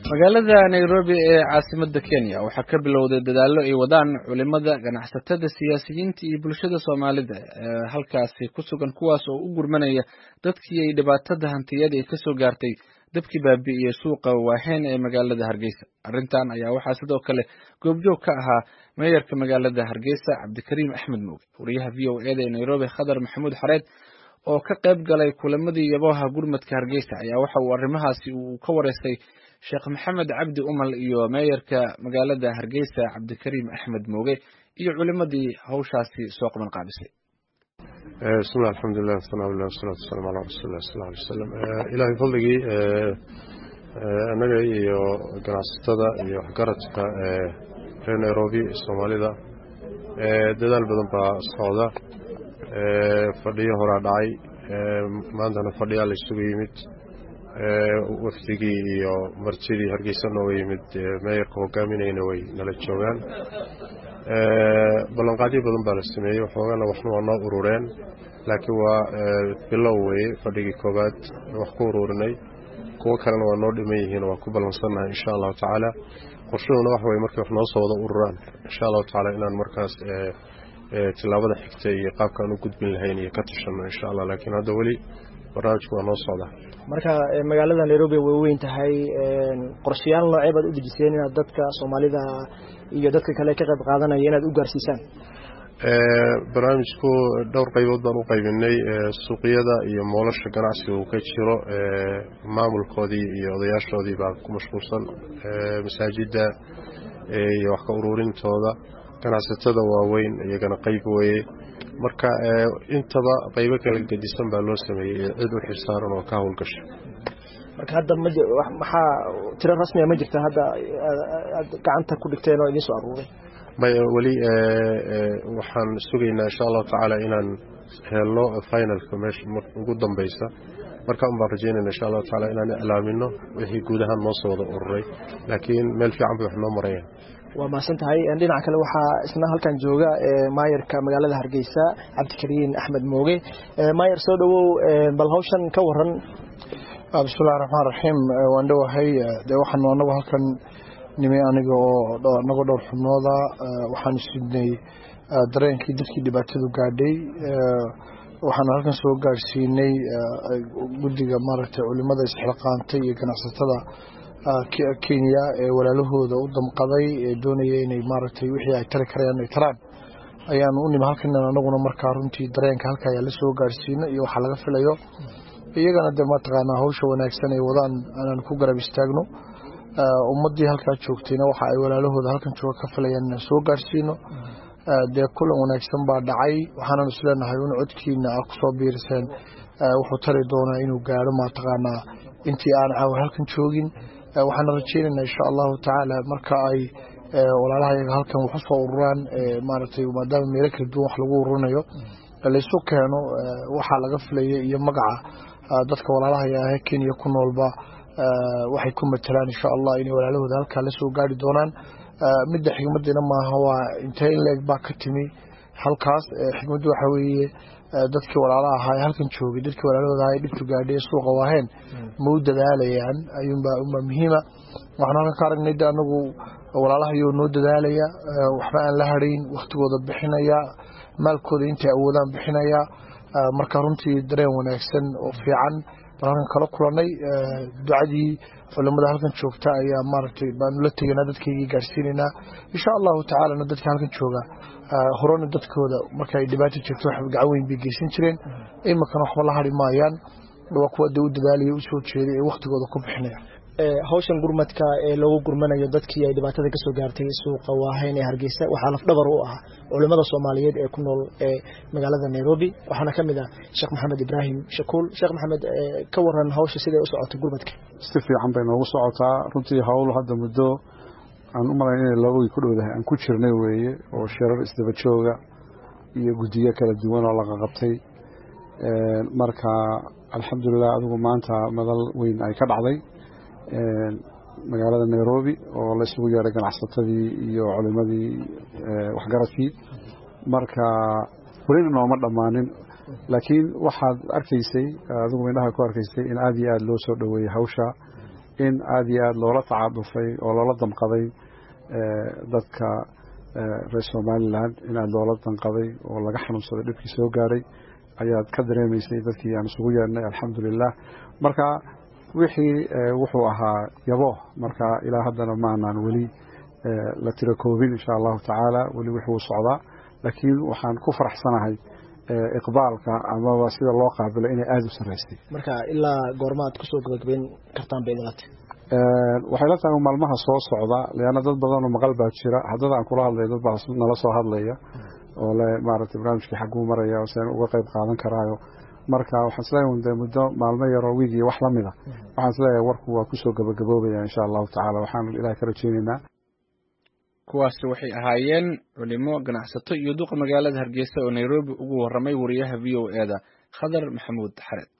magaalada nairobi ee caasimada kenya waxaa ka bilowday dadaallo ay wadaan culimada ganacsatada siyaasiyiinta iyo bulshada soomaalida ee halkaasi ku sugan kuwaas oo u gurmanaya dadkii ay dhibaatada hantiyada ay kasoo gaartay dabkii baabi'iyey suuqa waaheyn ee magaalada hargeysa arrintan ayaa waxaa sidoo kale goobjoog ka ahaa meeyarka magaalada hargeysa cabdikariim axmed muuge wariyaha v o eda ee nairobi khadar maxamuud xareed oo ka qayb galay kulamadii yaboha gurmadka hargeysa ayaa waxa uu arrimahaasi uu ka wareystay sheekh maxamed cabdi umal iyo meeyarka magaalada hargeysa cabdikariim axmed mooge iyo culimadii hawshaasi soo qaban qaabisay bismillahi alxamdulilah wasanaalah wasalaatu wasalaamu calaa rasuulilah sal alay wasalam ilaahay fadligii annaga iyo ganacsatada iyo waxgaradka reer nairobi soomaalida dadaal badan baa socda fadhiyo horaa dhacay maantana fadhiyaa la isugu yimid wafdigii iyo martidii hargeysa nooga yimid meeyarka hogaaminayna way nala joogaan ballanqaadyo badan baa la sameeyey waxoogana waxna waa noo urureen laakiin waa bilow weye fadhigii koobaad wax ku ururinay kuwo kalena waa noo dhiman yihiin waa ku ballansannahay insha allahu tacaala qorshuhuna wax weye markay wax noo soo wada ururaan insha allahu tacaala inaan markaas tilaabada xigta iyo qaabkaan u gudbin lahayn iyo ka tashanno insha allah laakiin hadda weli barnaamijku waa noo socdaa marka magaalada nairobi way weyn tahay qorshayaal noocee baad u dejiseen inaad dadka soomaalida iyo dadka kale ka qayb qaadanaya inaad u gaarsiisaan barnaamijku dhowr qaybood baan u qaybinay suuqyada iyo moolasha ganacsiga uu ka jiro maamulkoodii iyo odayaashoodii baa ku mashquulsan masaajidda iyo wax ka ururintooda ganacsatada waaweyn iyagana qayb weye marka intaba qaybo kala gedisan baa loo sameeyey cid u xilsaaran oo ka howlgasha marka hadda maxaa tiro rasmiga ma jirta hadda aad gacanta ku dhigteen oo idiin soo aruuray may weli waxaan sugaynaa insha allahu tacaala inaan helno finalka meesha ugu dambeysa marka un baan rajeynayna insha allahu tacaala inaan iclaamino wixii guud ahaan noo soo wada ururay laakiin meel fiican bay wax noo marayaan waa mahadsan tahay dhinaca kale waxaa isna halkan jooga maayarka magaalada hargeysa cabdikariin axmed mooge maayar soo dhowow bal hawshan ka waran bismillahi raxmaan raxiim waan dhowahay dee waxaanu anagu halkan nimi aniga oo anagoo dhowr xubnooda waxaanu sidnay dareenkii dadkii dhibaatadu gaadhay waxaanu halkan soo gaadhsiinay guddiga maaragtay culimada isxilqaantay iyo ganacsatada kenya ee walaalahooda u damqaday ee doonaya inay maaragtay wixii ay tari karayaan ay taraan ayaanu u nimi halkan anaguna markaa runtii dareenka halka ayaa la soo gaadhsiino iyo waxaa laga filayo iyagana dee mataqaanaa hawsha wanaagsan ay wadaan aanan ku garab istaagno ummaddii halkaa joogtayna waxa ay walaalahooda halkan jooga ka filayaan inaan soo gaadhsiino dee kulan wanaagsan baa dhacay waxaanan isleenahay in codkiina a kusoo biiriseen wuxuu tari doonaa inuu gaadho mataqaanaa intii aan caawa halkan joogin waxaana rajeynaynaa insha allahu tacaala marka ay walaalaha yaga halkan wax usoo ururaan maaragtay maadaama meelo kala duwan wax lagu ururinayo laysu keeno waxaa laga filaya iyo magaca dadka walaalaha yahe kenya ku noolba waxay ku matelaan insha allah inay walaalahooda halkaa la soo gaari doonaan midda xigmaddiina maaha waa intee in leeg baa ka timi halkaas xigmaddu waxa weeye dadkii walaalaha ahaa ee halkan joogay dadkii walaalahooda ahaa ee dhibtu gaadhay suuqa waaheen ma u dadaalayaan ayuunbaa unbaa muhiima waxaanu halkan ka aragnay de anagu walaalahayoo noo dadaalaya waxba aan la hadhayn wakhtigooda bixinaya maalkooda intay awoodaan bixinaya marka runtii dareen wanaagsan oo fiican baan halkan kala kulanay ducadii culimada halkan joogta ayaa maaragtay baanu la tegaynaa dadkaygii gaadhsiinaynaa insha allahu tacaalana dadka halkan jooga horena dadkooda marka ay dhibaato jirto wax gacan weyn bay geysan jireen iminkana waxba la hari maayaan waa kuwa dee u dadaalaya u soo jeeday ee wakhtigooda ku bixinaya hawshan gurmadka ee loogu gurmanayo dadkii ay dhibaatada kasoo gaartay suuqa waahayn ee hargeysa waxaa lafdhabar u ah culimada soomaaliyeed ee ku nool ee magaalada nairobi waxaana ka mid ah sheekh maxamed ibraahim shakuul sheekh maxamed ka waran hawsha siday u socotay gurmadka si fiican bay noogu socotaa runtii hawl hadda muddo aan u malayn inay labagii ku dhowdahay aan ku jirnay weeye oo shirar isdaba jooga iyo guddiyo kala duwan oo laga qabtay marka alxamdulilah adigu maanta madal weyn ay ka dhacday magaalada nairobi oo la isugu yeedhay ganacsatadii iyo culimadii waxgaradkii marka welina nooma dhammaanin laakiin waxaad arkaysay adigu indhaha ku arkaysay in aada iyo aada loo soo dhoweeyey hawsha in aada iyo aada loola tacaadufay oo loola damqaday dadka reer somalilan in aada loola danqaday oo laga xanuunsaday dhibkii soo gaadhay ayaad ka dareemaysay dadkii aan isugu yeedhnay alxamdulilah marka wixii wuxuu ahaa yabo marka ilaa haddana maanaan weli la tiro koobin insha allahu tacaala weli wuxuu socdaa laakiin waxaan ku faraxsanahay iqbaalka amaba sida loo qaabilo inay aada u sarreysay marka ilaa goorma aad kusoo gabagabeyn kartaan bay idinla tahay waxay la tahay maalmaha soo socda leanna dad badanoo maqal baa jira haddada aan kula hadlaya dad baa nala soo hadlaya oo le maaragtay barnaamijkii xagguu maraya seen uga qayb qaadan karaayo marka waxaan isleeyahay de muddo maalmo yaroo wiig iyo wax lamid a waxaan isleeyahay warku waa kusoo gabagaboobaya insha allahu tacala waxaanu ilahay ka rajeyneynaa kuwaasi waxay ahaayeen culimo ganacsato iyo duqa magaalada hargeysa oo nairobi ugu warramay wariyaha v o e da khadar maxamuud xared